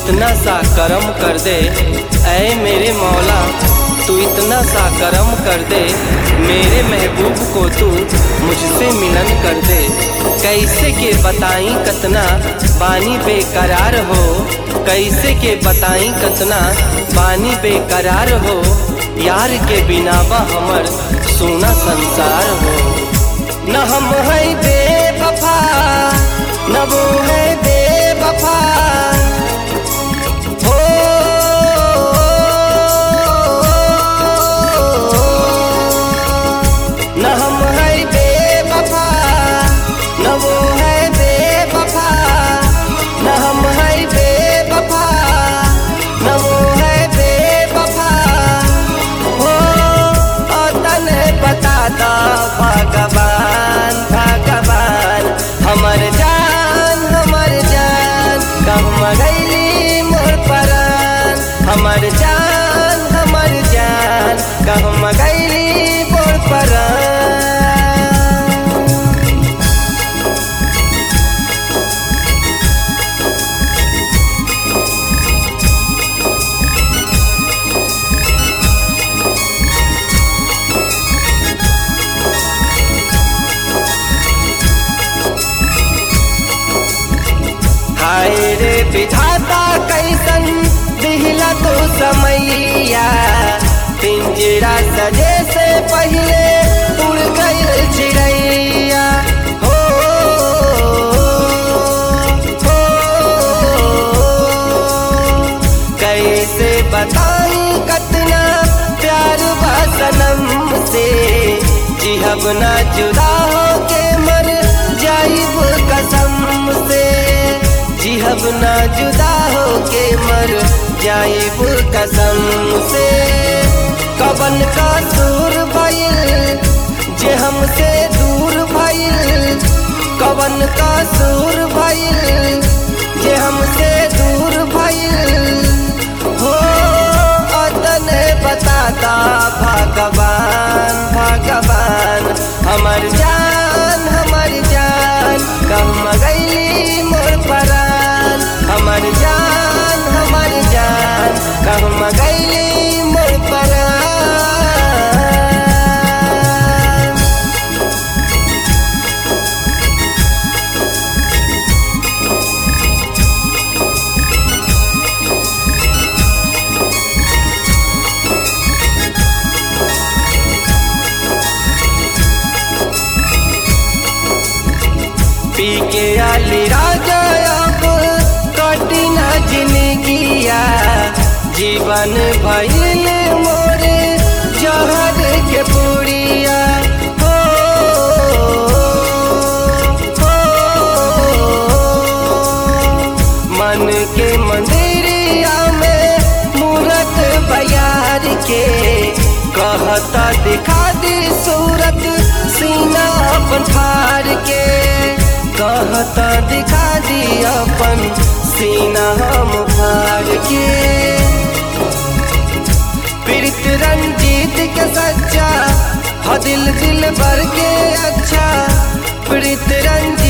इतना सा करम कर दे ऐ मेरे मौला तू इतना सा करम कर दे मेरे महबूब को तू मुझसे मिलन कर दे कैसे के बताई कतना बानी बेकरार हो कैसे के बताई कतना बानी बेकरार हो यार के बिनावा हमर सोना संसार हो न हम है बेवफा न वो है बेवफा हो न हम है बेवफा न वो है बेवफा न हम है बेवफा न वो है बेवफा हो और तने बता दो भगवान भगवान हमर जान हमर जान कम गईली मोर परान हमर जान हमर जान कम गईली मोर परान हाय रे विधाता कैसन दिहला तो समैया पिंजरा सजे से पहले उड़ गई चिड़ैया हो हो कैसे बताई कतना प्यार बा सनम से जिहब ना जुदा हो के मर जाइब कसम से जिहब ना जुदा हो के मर जाइब कसम से कबन का दूर भइल जे हमसे दूर भइल कबन का दूर भइल जे हमसे दूर भइल हो अतने बताता भगवान भगवान हमर जान हमर जान कम गईली मोर परान हमर जान हमर जान कम गईली मोर परान पी के आली राजा अब कठिना जिंदगिया जीवन भइल मोरे जहर के पुड़िया हो, हो, मन के मंदिरिया में मूरत बयार के कहता दिखा दी सूरत सीना अपन फाड़ के कहता दिखा दी अपन सीना हम फाड़ के पीड़ित रंजीत के सच्चा हो दिल दिल भर के अच्छा पीड़ित रंजीत